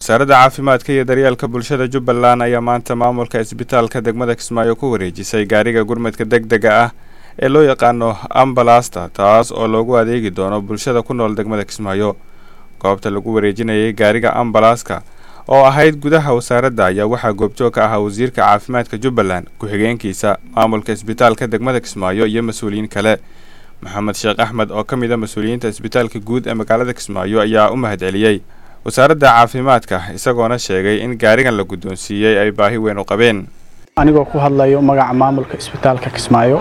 wasaaradda caafimaadka iyo daryeelka bulshada jubbaland ayaa maanta maamulka isbitaalka degmada kismaayo ku wareejisay gaariga gurmadka deg dega ah ee loo yaqaano ambalasta taas oo loogu adeegi doono bulshada ku nool degmada kismaayo goobta lagu wareejinayay gaariga ambalaska oo ahayd gudaha wasaaradda ayaa waxaa goobjoog ka ahaa wasiirka caafimaadka jubbaland ku-xigeenkiisa maamulka isbitaalka degmada kismaayo iyo mas-uuliyiin kale maxamed sheekh axmed oo ka mid a mas-uuliyiinta isbitaalka guud ee magaalada kismaayo ayaa u mahad celiyey wasaaradda caafimaadka isagoona sheegay in gaarigan la guddoonsiiyey ay baahi weyn u qabeen anigoo ku hadlayo magaca maamulka isbitaalka kismaayo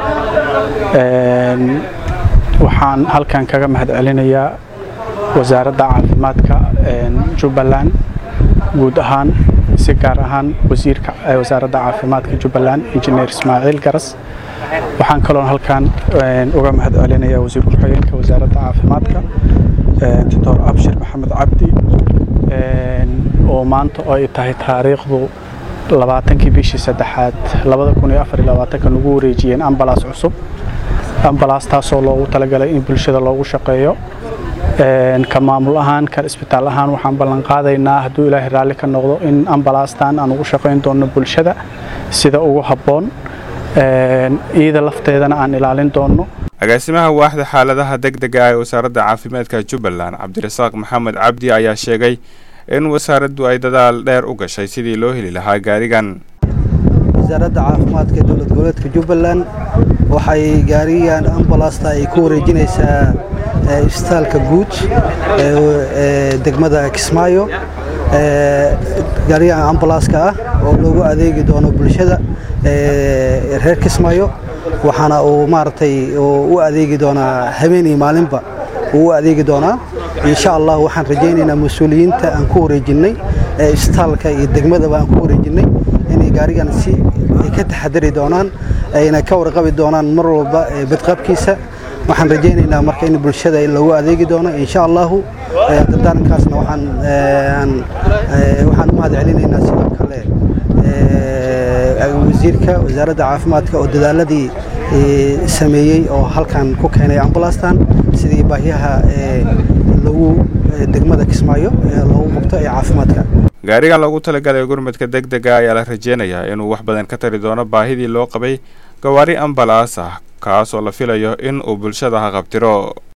waxaan halkan kaga mahad celinayaa wasaaradda caafimaadka jubbaland guud ahaan si gaar ahaan wasiirka wasaaradda caafimaadka jubbaland injineer ismaaciil garas waxaan kaloon halkan uga mahad celinayaa wasiir ku-xigeenka wasaaradda caafimaadka doctor abshir maxamed cabdi oo maanta oo ay tahay taariikhdu labaatankii bishii saddexaad labada kun iyo afar iyo labaatanka nagu wareejiyeen ambalaas cusub ambalaastaasoo loogu talagalay in bulshada loogu shaqeeyo ka maamul ahaan ka isbitaal ahaan waxaan ballan qaadaynaa hadduu ilaahay raalli ka noqdo in ambalaastan aan ugu shaqayn doono bulshada sida ugu habboon iyada lafteedana aan ilaalin doono agaasimaha waaxda xaaladaha deg dega ee wasaaradda caafimaadka jubbaland cabdirasaaq maxamed cabdi ayaa sheegay in wasaaraddu ay dadaal dheer u gashay sidii loo heli lahaa gaarigan wasaaradda caafimaadka dowlad goboleedka jubbaland waxay gaarigan ambalasta ay ku wareejinaysaa isbitaalka guud ee degmada kismaayo gaarigan ambalaska ah oo loogu adeegi doono bulshada reer kismaayo waxaana uu maaragtay u adeegi doonaa habeen iyo maalinba uu u adeegi doonaa insha allah waxaan rajaynaynaa mas-uuliyiinta aan ku wareejinnay ee isbitaalka iyo degmadaba aan ku wareejinnay inay gaarigan si ay ka taxadari doonaan ayna ka warqabi doonaan mar walba badqabkiisa waxaan rajaynaynaa marka in bulshada lagu adeegi doono insha allahu dardaarankaasna waxaan waxaan u mahad celinaynaa sidoo kale wasiirka wasaaradda caafimaadka oo dadaaladii sameeyey oo halkan ku keenay ambalastan sidii baahiyaha lagu degmada kismaayo ee loogu qabto ee caafimaadka gaarigan loogu talagalay gurmadka deg dega ayaa la rajeynayaa inuu wax badan ka tari doono baahidii loo qabay gawaari ambalaas ah kaas oo la filayo in uu bulshada haqabtiro